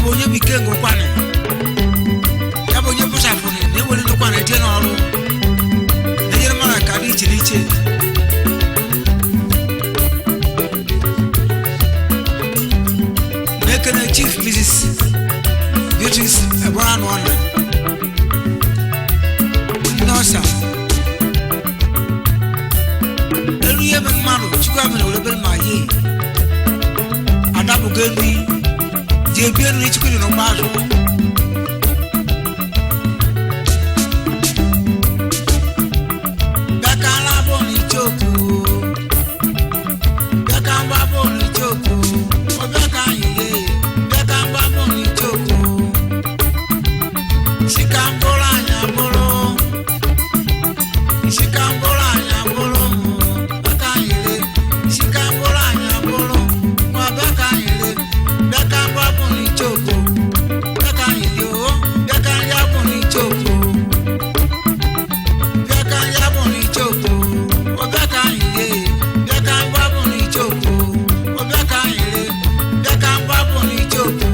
bụ onye bụ ike ngụkwanị ya bụ onye bụchapụrụ na ewere ndụkwanị eje n'ọrụ na-enyere mmadụ aka dị iche n'iche na-ekene chief mrs beatrice ebora na ọna ndị ọsa elu ihe mere mmadụ chukwu amịrị were bere ma ye adapụgo elu ji ebi elu chukwu dị n'ụgbọ azụ bịa ka ala bụ n'ichoku bịa ka mgba bụ n'ichoku ọ bịa ka anyị ye bịa ka mgba bụ n'ichoku si ka mkpụrụ anyị abụrụ si ka mkpụrụ anyị abụrụ bịa ka anyị le si ka mkpụrụ anyị abụrụ nwa bịa ka anyị le bịa ka mgba bụ n'ichoku bịa ka anyị le o bịa ka nri abụ n'ichoku bịa ka nri abụ n'ichoku o bịa ka anyị le bịa ka mgba bụ n'ichoku o bịa ka anyị le bịa ka mgba bụ n'ichoku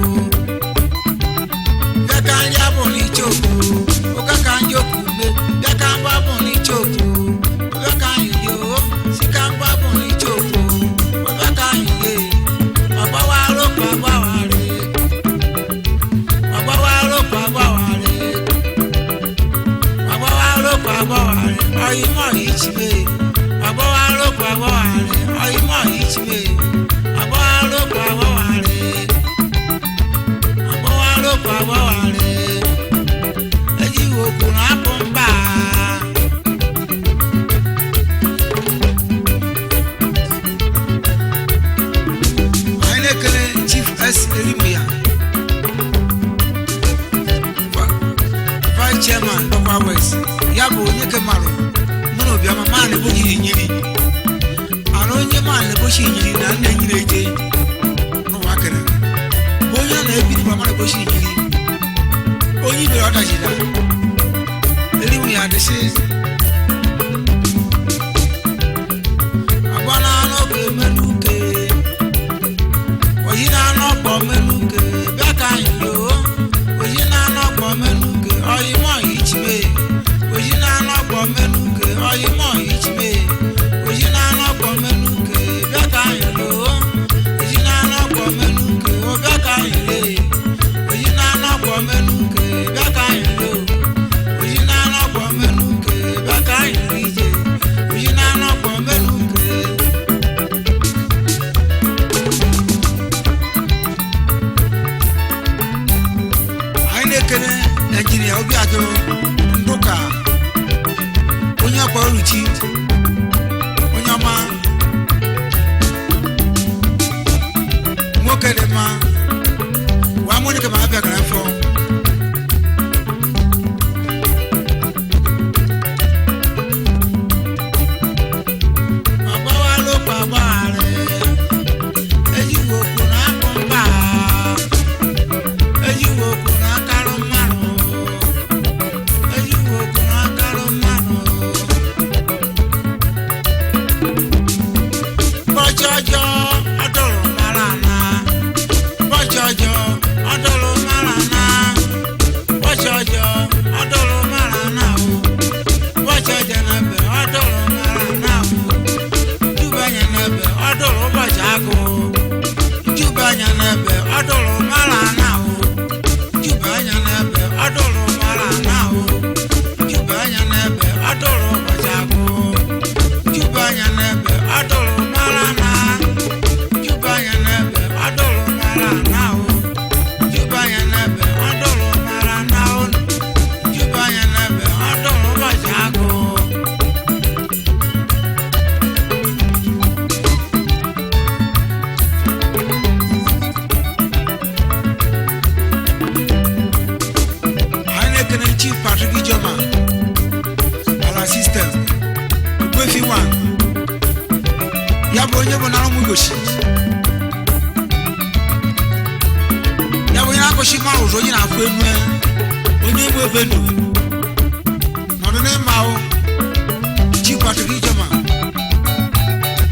bịa ka nri abụ n'ichoku ụka ka nri okwu me bịa ka mgba bụ n'ichoku bịa ka anyị lie o si ka mgba bụ n'ichoku bịa ka anyị lie ọgbawara okwu agbawara ọgbawara okwu agbawara ọgbawara okwu agbawara ọyịmọ ichibe ọgbawara okwu agbawara ọyịmọ ichibe ọgbawara okwu agbawara ọgbawara okwu agbawara ejighị okwu na-apụ mba anyị na-ekele chief s elimia vice chairman dọkwa west ya bụ onye ke marụ mụ na obiọma ma na-ebochi inyiri ara onye ma na-ebochi inyiri na nna enyiri eje n'ụwa kere bụ onye a na-ebiri ma mara ebochi inyiri onye ibere ọdachila eriwu ya dịsị agba na anụ ọkụ emelu uke oyi na anụ ọkpọ melu uke bịa ka anyị yoo oyi na anụ ọkpọ melu uke oyi mọ ichibe oyi na anụ ọkpọ melu uke oyi mọ ichibe oyi na anụ ọkpọ melu uke bịa ka anyị yoo oyi na anụ ọkpọ melu uke o bịa ka anyị lee oyi na anụ ọkpọ melu uke bịa ka anyị yoo oyi na anụ ọkpọ melu uke bịa ka anyị rije oyi na anụ ọkpọ melu uke anyị na-ekele naijiria obi atụrụ ndụka onye ọkpa oruchi onye ọma nwoke dị mma wa monika ma abịa gara afọ agbawala okwu agbaghara ejighị okwu na akpụ mba ejighị okwu na akarụ mmanụ ejighị okwu na akarụ mmanụ ụbọchị ọjọọ ọdụrụ mara ana ụbọchị ọjọọ ọdụrụ mara ana ụbọchị ọjọọ ọdụrụ mara ana o ụbọchị ọjọọ na-ebe ọdụrụ mara ana o jubanya na-ebe ọdụrụ ụbọchị agụ jubanya na-ebe ọdụrụ mara ana o jubanya na-ebe ọdụrụ mara ana o jubanya na-ebe ọdụrụ ụbọchị agụ jubanya na-ebe ọdụrụ mara ana jubanya na-ebe ọdụrụ mara ana o jubanya na-ebe ọdụrụ mara ana o jubanya na-ebe ọdụrụ ụbọchị agụ anyị na-ekene chief patrick ijoma ala sistem ogbefi wa ya bụ onye bụ nara ụmụgochi ya bụ onye na-akọchi mara ụzọ onye na-afụ enu ya, onye egbu ebe ndụ nọdụ n'ịma ahụ chief patrick ijoma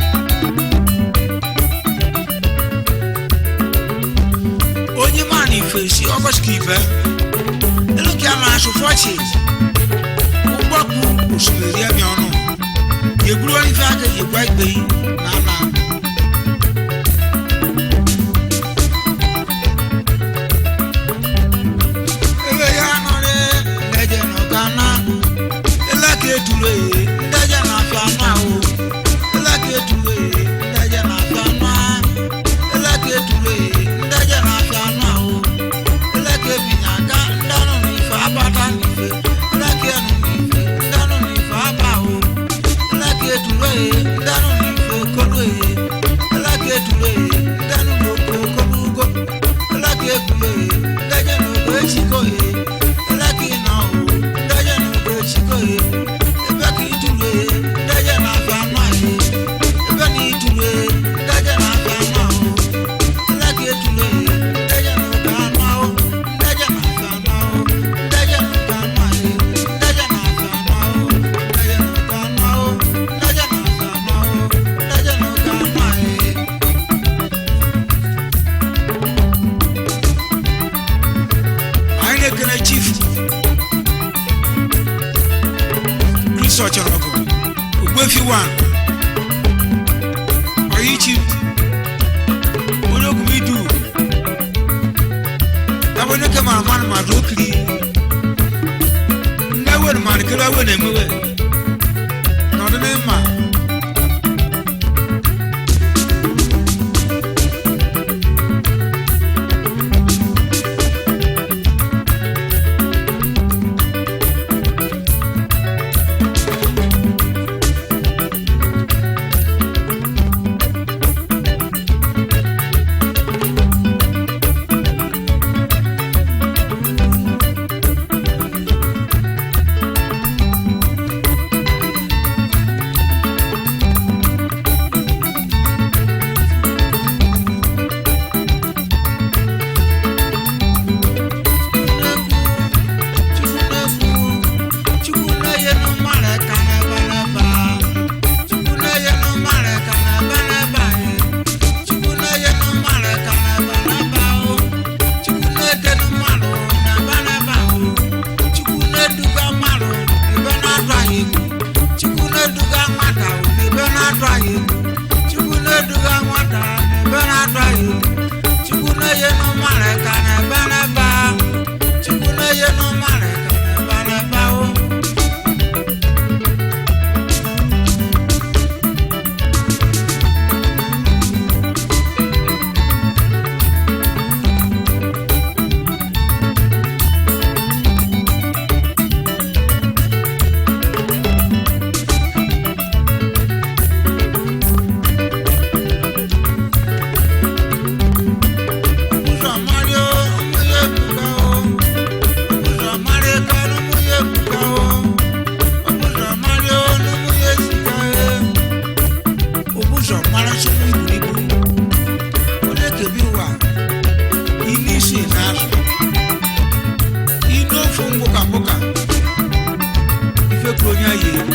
onye ma na ife fèsì ọkọ̀sìkì ìbẹ́ elókè àmà asòfọ́ọ̀tì ụgbọkụ osimiri ẹ̀mí ọ̀nù yègburu wọn ife aka yègbua igbe yìí n'ana. ebe ya nọrị ndẹjẹ n'ọga na eleke etulu eye ndẹjẹ n'afịa anụ ahụ eleke etulu eye ndẹjẹ n'afịa anụ ahụ eleke etulu eye ndẹjẹ n'afịa anụ ahụ eleke ebinya aga ndanụ n'ife abata n'ife eleke nụ n'ife ndanụ n'ife aba ahụ eleke etulu eye ndanụ n'ife kolu eye eleke etulu eye ndanụ n'oko kolu ugo eleke ekulu eye ndẹjẹ n'ogo echiko eye eleke ịnọ ahụ ndẹjẹ n'ogo echiko eye ebe ka itulu eye ndẹjẹ n'afịa anụ ahụ ebe na itulu eye ndẹjẹ n'afịa anụ ahụ eleke etulu eye ndẹjẹ n'ogo anụ ahụ ndẹjẹ n'afịa anụ ahụ ndẹjẹ n'ogo anụ ahụ ndẹjẹ n'afịa anụ ahụ ndẹjẹ n'ogo anụ ahụ ndẹjẹ n'afịa anụ ahụ ndẹjẹ n'ogo anụ ahụ anyị na-ekene chief Chris Ọchọrọgụ Ogbuefi wan ọyị chief onye ogumidu ebe onye ke mara mmanụ ma dụọ kiri ndị ewe na mmadụ kere ewe na-emewe n'ọdị n'ịma Chukwu na-enye n'ụmụala ka na-ebe n'ebe a. Chukwu na-enye n'ụmụala ka na-ebe n'ebe ahụ. Ụzọ Mario, ụmụ ya ebuka o. Ụzọ Mario ka n'ụmụ ya ebuka o. Ụzọ Mario n'ụmụ ya esika e. Ụzọ mara chukwu iburu ibu. Onye kebi ụwa, ime isi n'azụ. Inu ofu mgbuka mgbuka. Ife kwuru onye ayi egwu.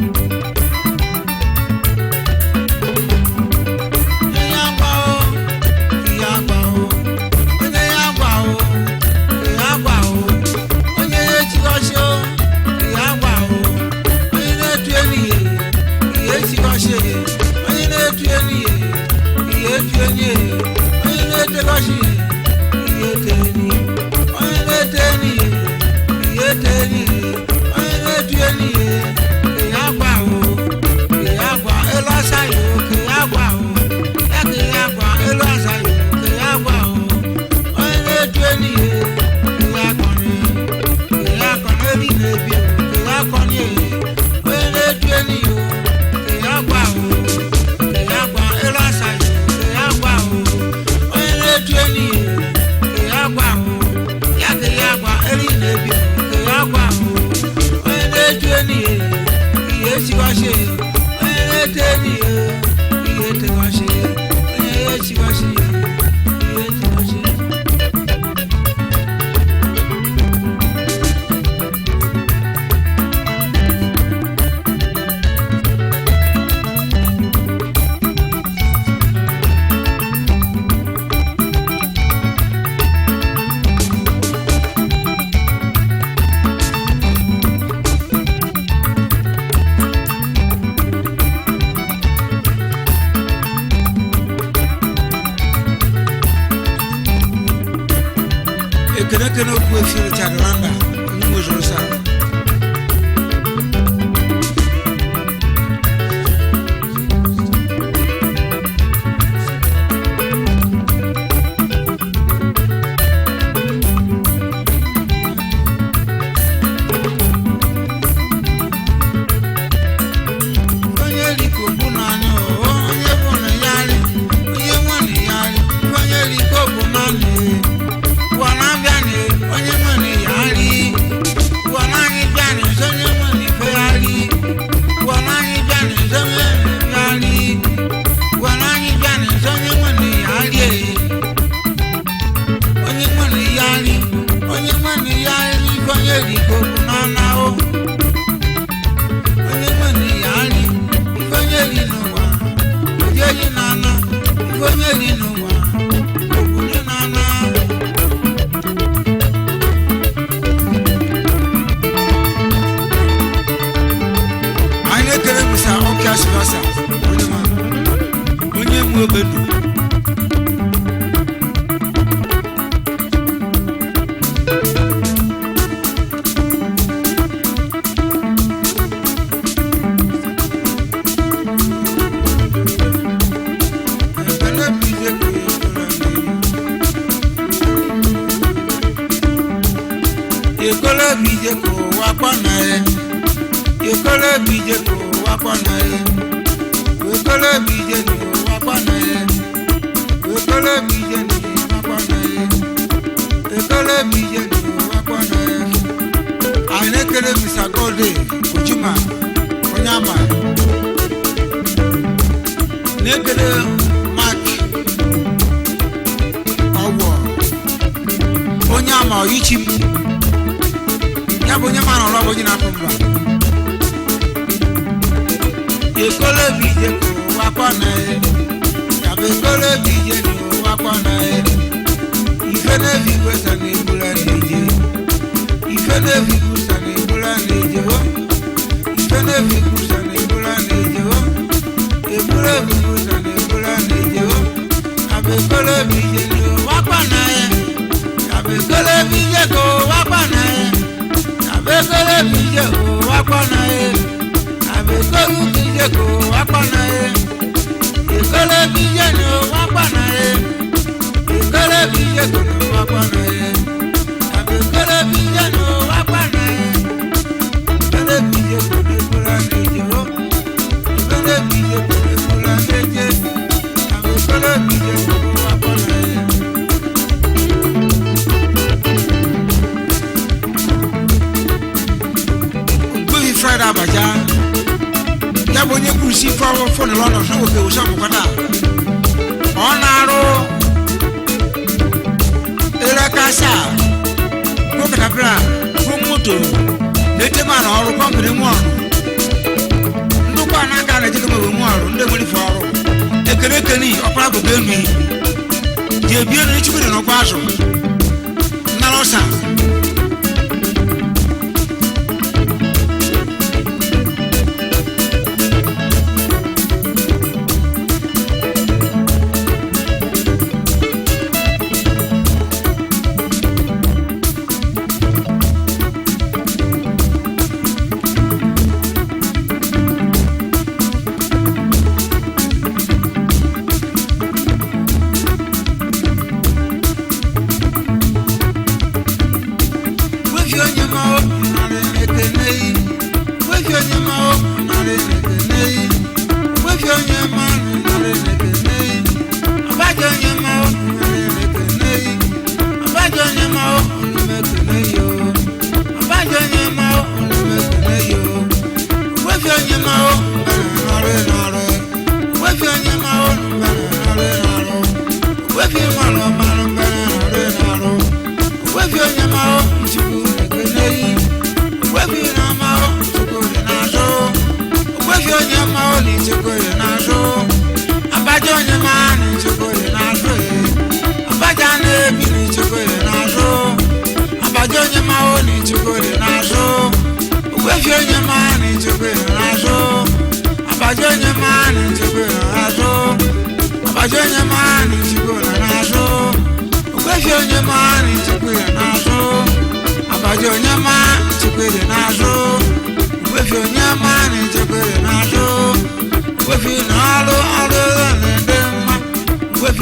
Onye ya agba o, ihe agba o. Onye ya agba o, ihe agba o. Onye ya echigọchi o, ihe agba o. Onye na-etu enyi ya, ihe echigọchi ya. Onye na-etu enyi ya, ihe etu enyi ya. Onye na-etegọchi ya, ihe ete enyi ya. Onye na-ete enyi ya, ihe ete enyi ya. Onye na-etu enyi ya, ihe agba o. Ihe agba elu asa ya o, ka ihe agba o. Ya ka ihe agba elu asa ya o, ka ihe agba o. Onye na-etu enyi ya, ihe akọni. Ihe akọni eri na-ebi o, ka ihe akọni e. Onye na-etu enyi ya o, ka ihe agba o. Ka ihe agba elu asa ya o, ka ihe agba o. Onye na-etu enyi ya, ka ihe agba o. Ya ka ihe agba eri na-ebi o, ka ihe agba o. Onye na-etu enyi ya, ihe esiwashi ya. Onye na-etu enyi ya, ihe etewashi ya. Onye ya esiwashi ya, ihe etewashi ya. ekene kene okwu efi richard randa onye nwezuru sa onye liko bụ naanị o onye bụ na ya ri onye nwe na ya ri onye liko bụ naanị ụwa na-abịa na onye nwe na ya ri ụwa na-anyị bịa na onye nwe na ife ya ri ụwa na-anyị bịa na onye nwe ya ri ụwa na-anyị bịa na onye nwe na ya ri onye nwe na ya ri onye nwe na ya ri onye liko bụ naanị o onye nwere ya nri ife onye ri n'ụwa ụdị onye na-ana ife onye ri n'ụwa obodo na-ana anyị na-ekele misa ọkịa sibasa onye ma onye nwe obedu ekele bụ ije ka onye ekele bụ ije ka ụwa kpọnaghị ekele bụ ije ka ụwa kpọnaghị ekele bụ ije na ụwa kpọnaghị ekele bụ ije na ụwa kpọnaghị ekele bụ ije na ụwa kpọnaghị anyị na-ekele mr gode ojima onye ama na-ekele mak ọgwọ onye ama ọyichi m ya bụ onye mara ọrụ ọ bụ onye na-apụ mba ekole bụ ije ka ụwa kpọnaghị ya bụ ekole bụ ije na ụwa kpọnaghị ife na-ebi igwesa na egbula na-eje ife na-ebi igwesa na egbula na-eje o ife na-ebi igwesa na egbula na-eje o egbula ebi igwesa na egbula na-eje o ya bụ ekole bụ ije na ụwa kpọnaghị ya bụ ekole bụ ije ka ụwa kpọnaghị abekele bije ko wakpọna ye abekelu bije ko wakpọna ye ekele bije ni o wakpọna ye ekele bije ko ni wakpọna ye abekele bije ni o wakpọna ye ekele bije ko ni kula neje o ekele bije ko ni kula neje abekele bije ko ni wakpọna ye. gbégi friday abaja ya bụ onye kwurusi ife ọrụ fon lọnà sọ nwoke wụsọ mụkwata ọ na-arụ erekasa bụ katapila bụ moto na-ete mana ọrụ kọmpani nwe ọrụ ndụkwa na-aga na-ejego mewe nwe ọrụ ndị nwere ife ọrụ ekene ekene ọkpara bụ enu ji ebie na echikwere n'ọkwa azụ nnara ọsa wefi onye ma o narị ekene yi wefi onye ma o narị ekene yi wefi onye ma narị ekene yi abaja onye ma o narị ekene yi abaja onye ma o narị ekene yi o abaja onye ma o narị ekene yi o wefi onye ma o narị narị wefi onye ma o narị narị wefi malụ malụ narị narị wefi onye ma o chukwu ekene yi wefi na ma o chukwu dị n'azụ wefi onye ma o na chukwu dị n'azụ abaja onye ma na chukwu dị n'azụ ee. abaja na-ebi na chukwu dị n'azụ abaja onye ma o na chukwu dị n'azụ wefi onye ma na chukwu dị n'azụ abaja onye ma na chukwu dị n'azụ abaja onye ma na chukwu dị n'azụ wefi onye ma na chukwu dị n'azụ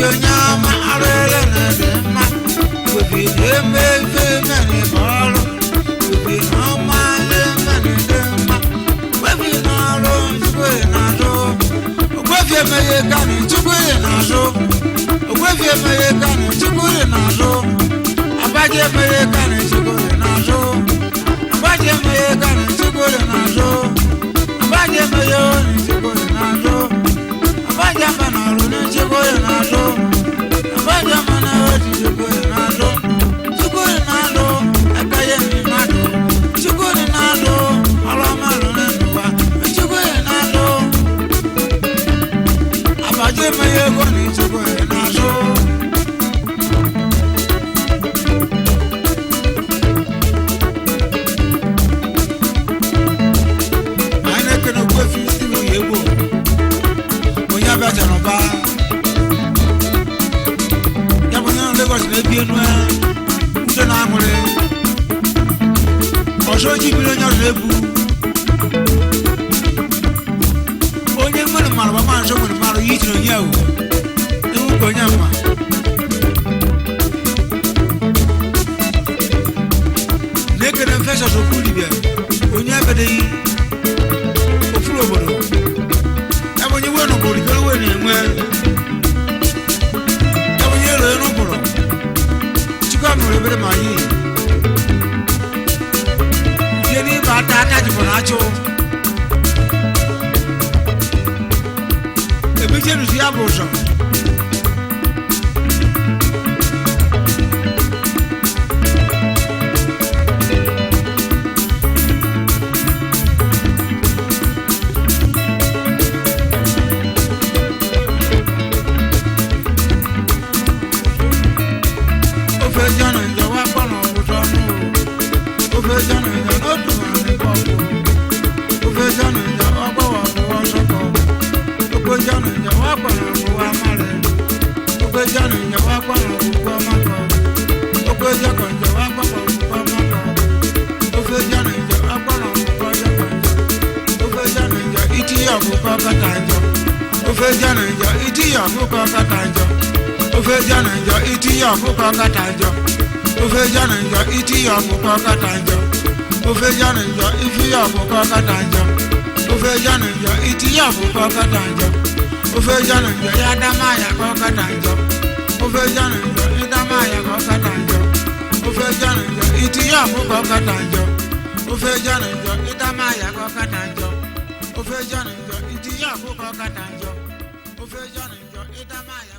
igwe nye ọma arụ ele na dị mma igwebi na-eme ife meni bụ ọrụ igwebi na ọma na-emeni dị mma igwebi na ọrụ chukwu na-azụ ogwefi emeghe kani chukwu na-azụ ogwefi emeghe kani chukwu na-azụ abaji emeghe kani chukwu na-azụ abaji emeghe kani chukwu na-azụ abaji emeghe oni chukwu na-azụ abaji ama na ọrụ na chukwu na-azụ abaji ama na oti chukwu na-azụ chukwu na-azụ ekeye ndị mmadụ chukwu na-azụ ọrụ ọma rụrụ n'ụwa chukwu na-azụ abaji emeghe ego na chukwu na-azụ anyị na-ekene okwefi steve oyegbo onye abịachara ụba ya bụ onye nọ Lagos na-ebi enu ya udo na aṅụrị ọzọ oji biri onye ọzọ ebu onye nwere mmarụ bụ ma nso nwere mmarụ ya ijiri onye ahụ ewu ka onye mma na-ekene mfesọs okwu dibịa onye ebedeghị ofuru obodo ya bụ onye wee n'obodo ikere wee na-enwe ya bụ onye ero n'ụkpụrụ chukwu amụrụ ebere ma yi ihe n'ịba ata aka jibụ na achụ emechenuzi ya bụ ụzọ ofe jọnụ njọ wa kpọrọ ọgwụjọ ọnụ ofe jọnụ njọ n'otu nwere kọpụ ofe jọnụ njọ ọgbọwọ ọgwụwọ sọkọ ofe jọnụ njọ wa kpọrọ ọgwụwọ amarị ofe jọnụ njọ wa kpọrọ ọgwụwọ makọ ofe jọkọ njọ wa kpọrọ ọgwụwọ makọ ofe jọnụ njọ wa kpọrọ ọgwụwọ jọkọ njọ ofe jọnụ njọ itinye ọgwụkọ kọta njọ ofe jọnụ njọ itinye ọgwụkọ kọta njọ ofe jọnụ njọ itinye ọkụkọ kata njọ ofe jọnụ njọ itinye ọkụkọ kata njọ ofe jọnụ njọ ifinye ọkụkọ kata njọ ofe jọnụ njọ itinye ọkụkọ kata njọ ofe jọnụ njọ ya dama ya kọ kata njọ ofe jọnụ njọ ịdama ya kọ kata njọ ofe jọnụ njọ itinye ọkụkọ kata njọ ofe jọnụ njọ ịdama ya kọ kata njọ ofe jọnụ njọ itinye ọkụkọ kata njọ ofe jọnụ njọ ịdama ya